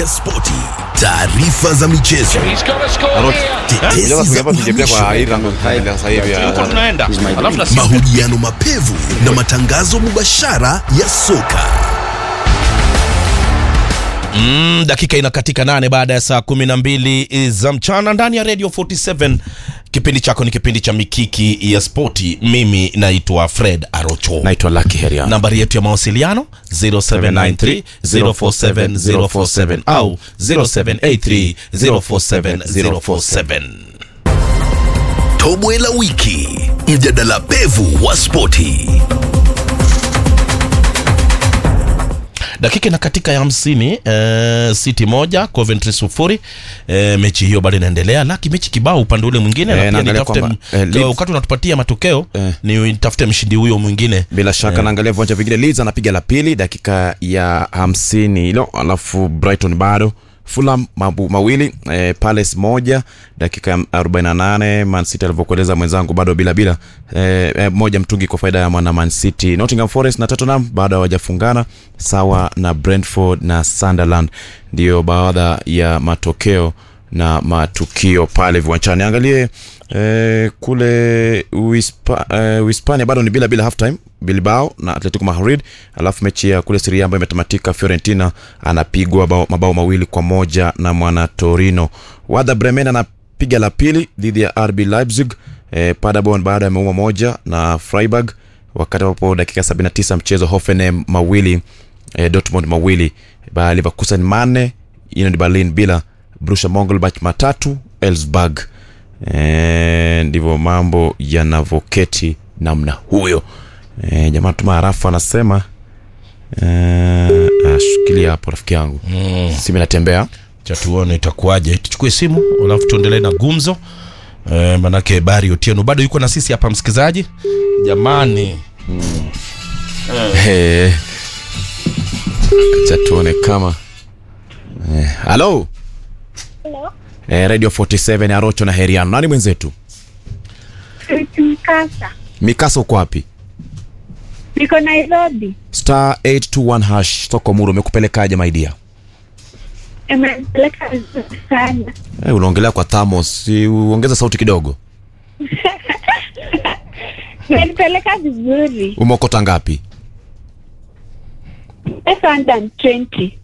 ya spoti, taarifa za michezo, He's got a score here. tetesi za uhamisho, Tulikuwa tunaenda alafu na mahojiano mapevu na matangazo mubashara ya soka. Mm, dakika inakatika nane baada ya saa kumi na mbili za mchana ndani ya Radio 47. Kipindi chako ni kipindi cha mikiki ya spoti. Mimi naitwa Fred Arocho. naitwa Lucky Herian. Nambari yetu ya mawasiliano 0793 047 047 au 0783 047 047. Tobwe la wiki, mjadala pevu wa spoti. dakika ina katika ya hamsini eh, City moja Coventry sufuri eh, mechi hiyo bado inaendelea laki mechi kibao upande ule mwingine Eh, na pia naangalia nitafute kwamba, m- eh, Leeds- wakati unatupatia matokeo Eh. ni nitafute mshindi huyo mwingine bila shaka naangalia viwanja vingine Leeds anapiga la pili dakika ya hamsini hilo alafu Brighton bado Fulham mabu, mawili eh, Palace moja dakika ya 48 Man City alivyokueleza mwenzangu bado bila bila eh, eh, moja mtungi kwa faida ya mwana Man City Nottingham Forest na Tottenham bado hawajafungana sawa na Brentford na Sunderland ndio baadha ya matokeo na matukio pale viwanjani angalie eh, kule Uhispa, eh, Uhispania bado ni bila bila half time Bilbao na Atletico Madrid alafu mechi ya kule Serie A ambayo imetamatika Fiorentina anapigwa bao, mabao mawili kwa moja na mwana Torino Werder Bremen anapiga la pili dhidi ya RB Leipzig eh, Paderborn baada ya meuma moja na Freiburg wakati ambapo dakika 79 mchezo Hoffenheim mawili eh, Dortmund mawili Bayer Leverkusen manne Union Berlin bila Borussia Monchengladbach matatu Elfsberg Eh, ndivyo mambo yanavyoketi namna huyo e, jamaa tuma harafu anasema e, shikilia hapo rafiki yangu mm. simu inatembea cha tuone itakuwaje tuchukue simu alafu tuendelee na gumzo eh, manake bari otieno bado yuko na sisi hapa msikilizaji jamani Eh, acha tuone kama Eh, halo Hello. e, radio 47 arocho na heriano nani mwenzetu Mkasa. mikasa uko wapi Niko Nairobi. star 821 hash soko muro umekupelekaje maidia Imepeleka vizuri sana. e, unaongelea kwa thamos si uongeza sauti kidogo Imenipeleka vizuri. umeokota ngapi 520.